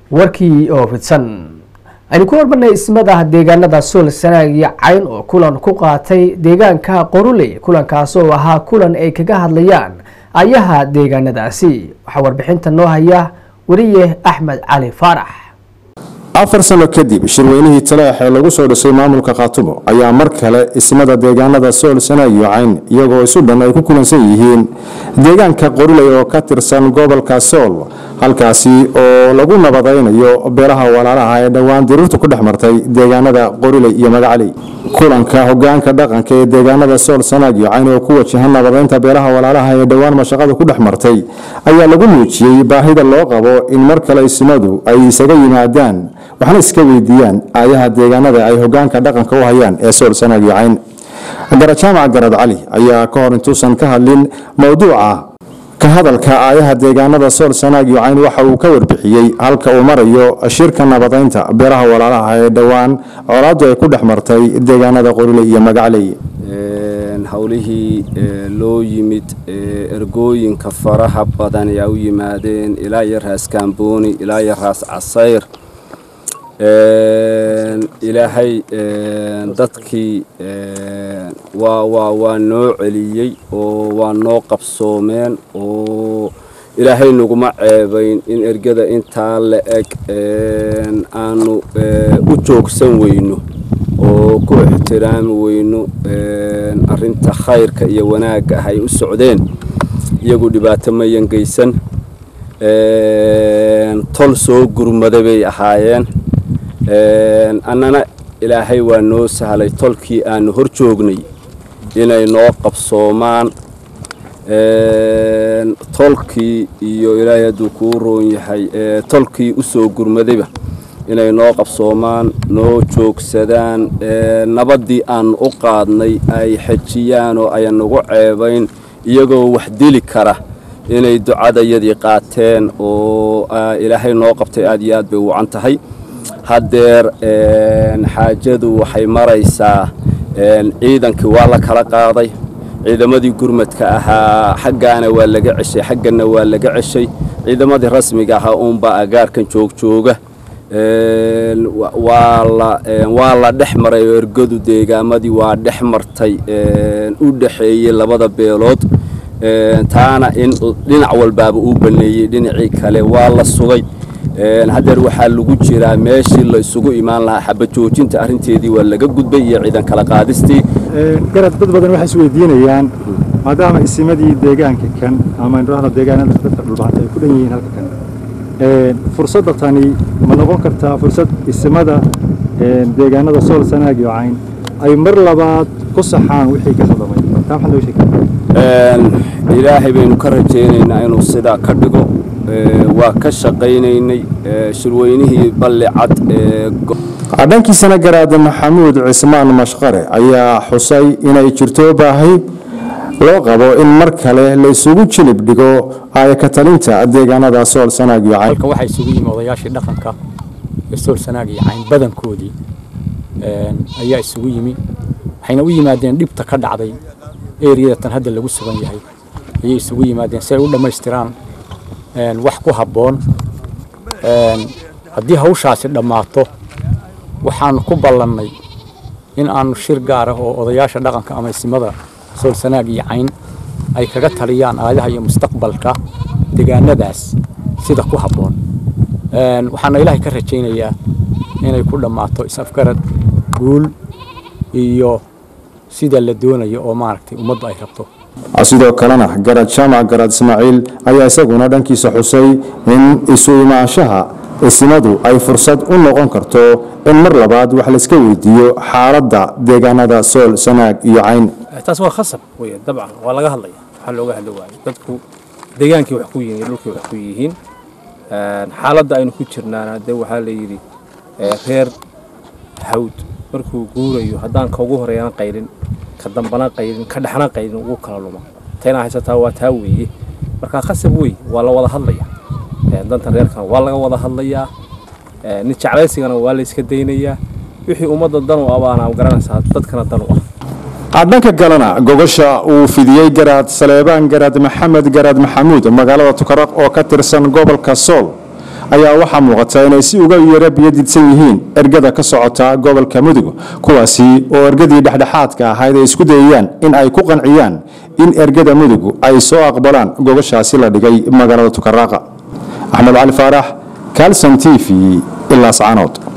warkii oo fidsan aynu ku hormarnay ismada deegaanada sool sanaag iyo cayn oo kulan ku qaatay deegaanka qoruley kulankaas oo ahaa kulan ay kaga hadlayaan ayaha deegaanadaasi waxaa warbixinta noo haya weriye axmed cali faarax afar sano kadib shirweynihii taleex ee lagu soo dhisay maamulka khaatumo ayaa mar kale ismada deegaanada sool sanaag iyo cayn iyagoo isu dhan ay ku kulansan yihiin deegaanka qoriley oo ka tirsan gobolka sool halkaasi oo lagu nabadaynayo beelaha walaalaha ee dhowaan dirirtu ku dhex martay deegaanada qoriley iyo magacaley kulanka hogaanka dhaqanka ee deegaanada sool sanaag iyo cayn oo ku wajahan nabadaynta beelaha walaalaha ee dhowaan mashaqada ku dhex martay ayaa lagu muujiyey baahida loo qabo in mar kale ismadu ay isaga yimaadaan waxna iska weydiiyaan aayaha deegaanada ay hogaanka dhaqanka u hayaan ee sool sanaag iyo cayn garajaamac garad cali ayaa ka hor intuusan ka hadlin mowduuca ka hadalka aayaha deegaanada sool sanaag iyo cayn waxa uu ka warbixiyey halka uu marayo shirka nabadaynta beelaha walaalaha ee dhowaan colaadu ay ku dhex martay deegaanada qoriley iyo magacley howlihii loo yimid ergooyinka faraha badan ayaa u yimaadeen ilaa iyo raas kaambooni ilaa iyo raas casayr ilaahay dadkii waa noo celiyey oo waa noo qabsoomeen oo ilaahay naguma ceebayn in ergada intaa la eg aanu u joogsan weyno oo ku ixtiraami weyno arinta khayrka iyo wanaagga ah ay u socdeen iyagu dhibaato mayan geysan tol soo gurmada bay ahaayeen annana ilaahay waa noo sahlay tolkii aanu hor joognay inay noo qabsoomaan tolkii iyo ilaahay hadduu kuu roon yahay tolkii u soo gurmadayba inay noo qabsoomaan noo joogsadaan nabaddii aanu u qaadnay ay xejiyaan oo ayan nagu ceebayn iyagoo wax dili kara inay ducadayadii qaateen oo ilaahay noo qabtay aad iyo aad bay wacan tahay haddeer xaajadu waxay maraysaa ciidankii waa la kala qaaday ciidamadii gurmadka ahaa xaggaana waa laga ceshay xaggana waa laga ceshay ciidamadii rasmiga ahaa uunbaa agaarkan joogjooga waa la dhex maray oo ergadu deegaamadii waa dhex martay u dhexeeyey labada beelood taana in dhinac walbaaba uu baneeyey dhinacii kale waa la sugay haddeer waxaa lagu jiraa meeshii la isugu imaan lahaa xabajoojinta arrinteedii waa laga gudbay iyo ciidan kala qaadistii garad dad badan waxay isweydiinayaan maadaama isimadii deegaanka kan ama indhahda deegaanada dadka dhulbahanta ay ku dhan yihiin halka kan fursadda tani ma noqon kartaa fursad isimada deegaanada sool sanaag iyo cayn ay mar labaad ku saxaan wixii ka khaldamay taa maxaad nooga sheegi ilaahay baynu ka rajaynaynaa inuu sidaa ka dhigo waa ka shaqaynaynay shirweynihii balli cad dhankiisana garaada maxamuud cismaan mashqare ayaa xusay inay jirto baahi loo qabo in mar kale la isugu jilib dhigo aayaka talinta deegaanada sool sanaag iyo cayn halka waxaa isugu yimi odayaashii dhaqanka ee sool sanaag iyo cayn badankoodii ayaa isugu yimi waxayna u yimaadeen dhibta ka dhacday eriyadatan hadda lagu sugan yahay ayay isugu yimaadeen si ay u dhammaystiraan wax ku habboon haddii hawshaasi dhammaato waxaanu ku ballannay in aanu shir gaar ah oo odayaasha dhaqanka ama isimada sool sanaag iyo cayn ay kaga taliyaan aadaha iyo mustaqbalka deegaanadaas sida ku habboon waxaana ilaahay ka rajaynayaa inay ku dhammaato is-afgarad guul iyo sida la doonayo oo maaragtay ummaddu ay rabto sidoo kalena garad jaamac garad ismaaciil ayaa isaguna dhankiisa xusay in isu imaanshaha isimadu ay fursad u noqon karto in mar labaad wax layska weydiiyo xaaladda deegaanada sool sanaag iyo cayn taas waa khasab wey dabcan waa laga hadlaya waxaa looga hadli waayo dadku deegaankii wax ku yihiin dhulkii wax ku yihiin xaaladda aynu ku jirnaana de waxaa la yidhi reer hawd markuu guurayo haddaan ka ugu horeeyana qaylin ka dambana qaylin ka dhexna qaylin ugu kala luma tayna haysataa waa taa weeye marka khasab wey waa la wada hadlaya danta reerkana waa laga wada hadlayaa nin jeclaysigana waa la iska daynayaa wixii ummadda dan u abaana garanaysaa dadkana dan u ah dhanka kalena gogosha uu fidiyey garaad saleebaan garaad maxamed garaad maxamuud magaalada tukaraq oo ka tirsan gobolka sool ayaa waxaa muuqata inay si uga yara biyadidsan yihiin ergada ka socota gobolka mudug kuwaasi oo ergadii dhexdhexaadka ahayd ay isku dayayaan in ay ku qanciyaan in ergada mudug ay soo aqbalaan gogoshaasi la dhigay magaalada tukaraaqa axmed cali faarax calson t v ilaa sacanood